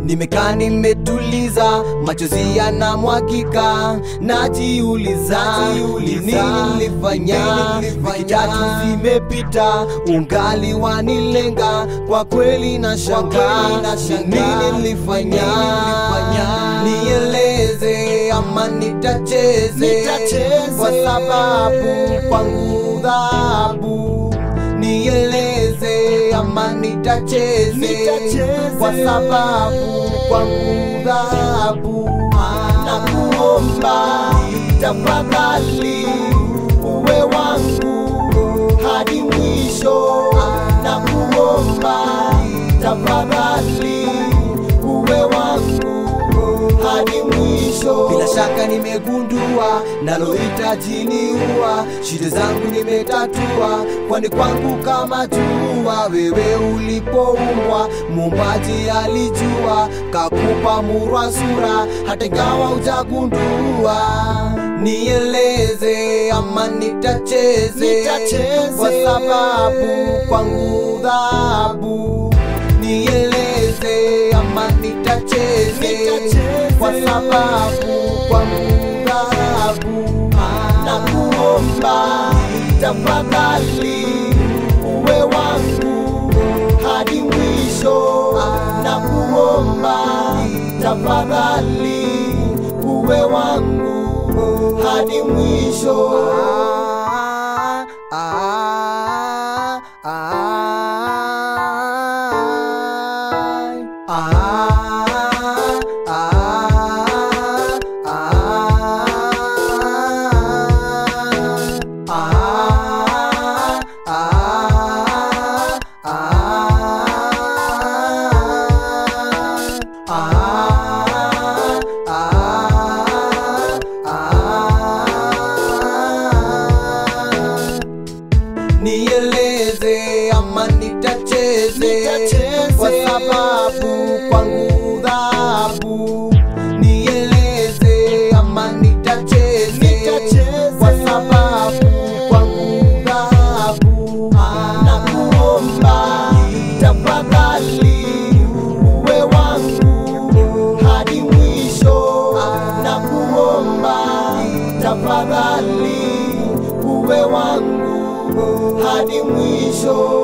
Nimekaa nimetuliza, machozi yanamwagika, najiuliza ni nini nilifanya. Wiki tatu zimepita, ungali wanilenga, kwa kweli na shanga ni nini nilifanya. Nieleze ama nitacheze, kwa sababu kwangu dhahabu nieleze ama nitacheze kwa sababu kwangu dhahabu na kuomba tafadhali uwe wangu hadi mwisho na kuomba tafadhali uwe wangu hadi mwisho. Bila shaka nimegundua nalohitaji niua, shida zangu nimetatua, kwani kwangu kama jua. Wewe ulipoumbwa muumbaji alijua, kakupa murwa sura, hata ingawa hujagundua. Nieleze ama nitacheze, kwa sababu kwangu dhahabu nieleze ama nitacheze kwa sababu kwa dhahabu na kuomba tafadhali uwe wangu hadi mwisho na kuomba tafadhali uwe wangu hadi mwisho ah, ah, ah, ah, nieleze ama nitacheze kwa sababu kwangu dhahabu nieleze ama nitacheze kwa sababu kwangu dhahabu na kuomba tafadhali uwe wangu hadi mwisho na kuomba tafadhali uwe wangu hadi mwisho